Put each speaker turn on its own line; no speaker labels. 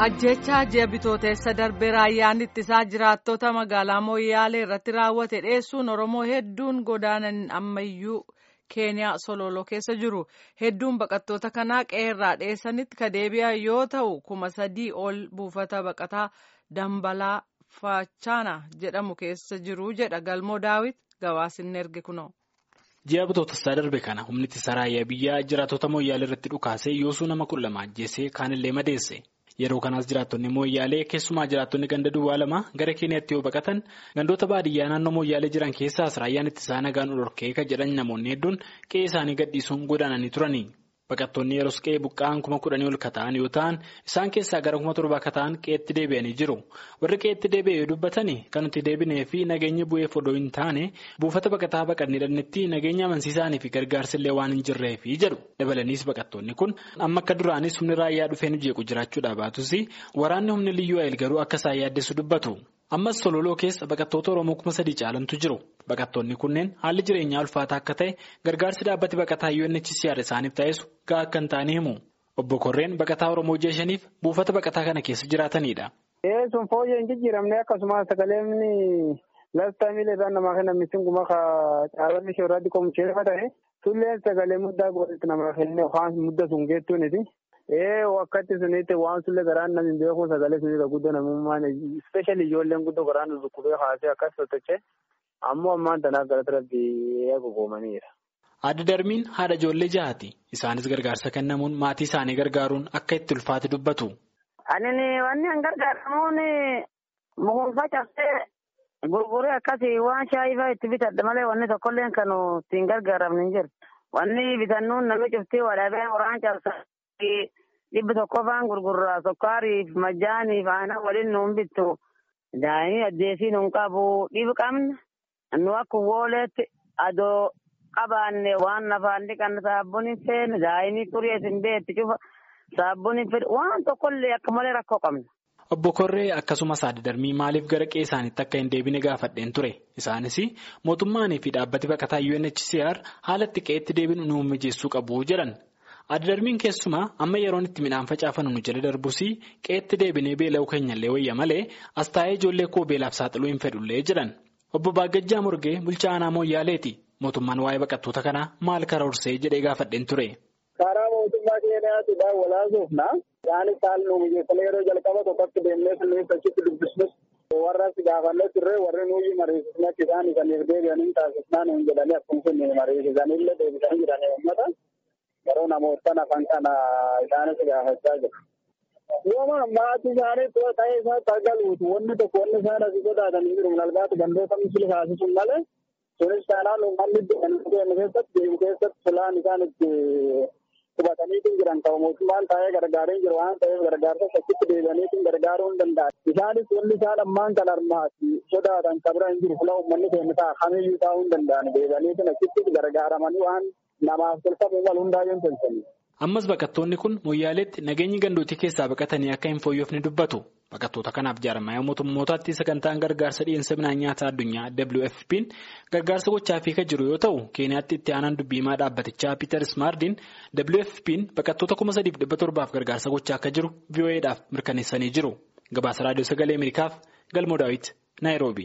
ajjechaa ji'a bitooteessa darbee raayyaan ittisaa jiraattota magaalaa mooyyaalee irratti raawwate dheessuun oromoo hedduun godaanan ammayyuu keeniyaa sololoo keessa jiru hedduun baqattoota kanaa qeerraa dheessanitti ka deebi'an yoo ta'u kuma sadii ol buufata baqataa dambalaa fachaana jedhamu keessa jiru jedha galmoo daawit gabaasinni erge kunoo.
ji'a bitootessaa darbe kana humni ittisa raayyaa biyyaa jiraattota mooyyaalee irratti dhukaasee yoosuu nama kudha lama ajjeesee kaanillee madeesse. yeroo kanaas jiraattonni mooyyaalee keessumaa jiraattonni ganda duwwaa lama gara keeniyaatti yoo baqatan gandoota baadiyyaa naannoo mooyyaalee jiran keessaas raayyaan ittisaa nagaan dhorkee kan jedhan namoonni hedduun qe'ee isaanii gadhiisuun godaananii turani baqattoonni yeroos qe'ee buqqa'an kuma kudhanii ol kata'an yoo ta'an isaan keessaa gara kuma torbaa kata'an qe'eetti deebi'anii jiru warri qe'eetti deebi'e yoo dubbatan kan nuti deebinee fi nageenya bu'eef odoo hin taane buufata baqataa baqannee dhannetti nageenya amansiisaanii fi gargaarsillee waan hin jirreefi jedhu dabalaniis baqattoonni kun amma akka duraanis humni raayyaa dhufee nu jeequ jiraachuudhaa baatus waraanni humni liyyuu ayil garuu akka isaan yaaddessu dubbatu. ammas sololoo keessa baqattoota oromoo kuma sadii caalantu jiru baqattoonni kunneen haalli jireenyaa ulfaataa akka ta'e gargaarsi dhaabbati baqataa UNHCR isaaniif taasisu gahaa akka hin taane himu obbo Korreen baqataa oromoo ji'a shaniif buufata baqataa kana keessa jiraatanidha.
sun fooyyee hin jijjiiramne akkasumas sagaleen lastaa miila namaa kennan misinguma caalanni ishee irratti qomucheefa ta'e tulleen sagalee muddaa godhatti namaa kenne waan mudda sun geettuuniti. Ee wakkatti sunitti waan sulle garaan namni beeku sagalee sunirra guddoo namummaan ispeeshali ijoolleen guddoo garaan dhukkubee haasee akkas sochochee ammoo ammaan tanaaf gara rabbi eegugoomaniira.
Adda darbiin haadha ijoollee jahaati. Isaanis gargaarsa kennamuun maatii isaanii gargaaruun akka itti ulfaate dubbatu.
Ani wanni an gargaaramuun mukuufa cabsee gurguree akkasii waan shaayii fa'aa itti bitadha malee wanni tokkollee kan ittiin gargaaramne hin jiru. Wanni bitannuun namni cuftii wadhabee qoraan cabsa. dhibba tokko faan gurgurraa sukkaariif majjaaniif aanaa waliin nuun bittu daa'imni addeesii nuun qabu dhibu qabna nu akka wooleetti adoo qabaanne waan nafaan dhiqanna saabbuun hin feene daa'imni xurii hin beetti cufa saabbuun hin fedhu waan tokkollee akka malee rakkoo qabna.
Obbo Korree akkasumas adda darbii maaliif gara qe'ee isaaniitti akka hin deebine gaafadheen ture isaanis mootummaanii fi dhaabbati baqataa UNHCR haala itti qe'eetti deebinu nu mijeessuu qabu jedhan. Adda darbiin keessumaa amma yeroon itti midhaan facaafannu nu jala darbus qe'eetti deebinee beela'uu keenyallee wayya malee as taa'ee ijoollee koo beelaaf saaxiluu hin fedhullee jedhan. Obbo Baagajjaa Morgee bulchaa aanaa Mooyyaaleeti. Mootummaan waa'ee baqattoota kanaa maal karoorsee jedhee gaafadheen ture.
Karaa mootummaa keenyaatti walaasuufna. Isaanis haala nu mijeessanii yeroo jalqaba tokkotti deemnee sunniin achitti dubbisnus warra as gaafannee turre warri nuyi mariisisne akka isaan isaaniif deebi'anii taasisnaa nuun jedhanii akkuma sun mariisisanillee deebisanii jiranii uummata. Yeroo namoota afaan kana isaanis gaafachaa jiru. Yooma maatii isaanii too ta'ee isaatti argaluutu wanni tokko wanni isaan asii sodaatanii jiru malbaatu gandoota misili kaasisuun malee sunis taanaan uummanni deemu keessatti deemu keessatti filaan isaan itti qubataniitiin jiran qaba mootummaan taa'ee gargaaree jiru waan ta'eef gargaarsa achitti deebi'aniitiin gargaaruu hin danda'an. Isaanis wanni isaan ammaan kan armaati sodaatan kabira hin jiru fila uummanni keenya ta'a kamiyyuu taa'uu hin danda'an deebi'aniitiin achitti gargaaramanii waan namaaf tolfamu wal hundaayyuu hin tolfani.
Ammas baqattoonni kun mooyyaaleetti nageenyi gandootii keessaa baqatanii akka hin fooyyofne dubbatu. Baqattoota kanaaf jaarmaya mootummootaatti sagantaan gargaarsa dhiyeessa midhaan nyaataa addunyaa WFP'n gargaarsa gochaafii kan jiru yoo ta'u keeniyaatti itti aanaan dubbiimaa dhaabbatichaa Peter Smardiin WFP'n baqattoota kuma sadiif dhibba torbaaf gargaarsa gochaa akka jiru VOA'dhaaf mirkaneessanii jiru. Gabaasa raadiyoo sagalee Ameerikaaf Galmoo Daawit Naayiroobi.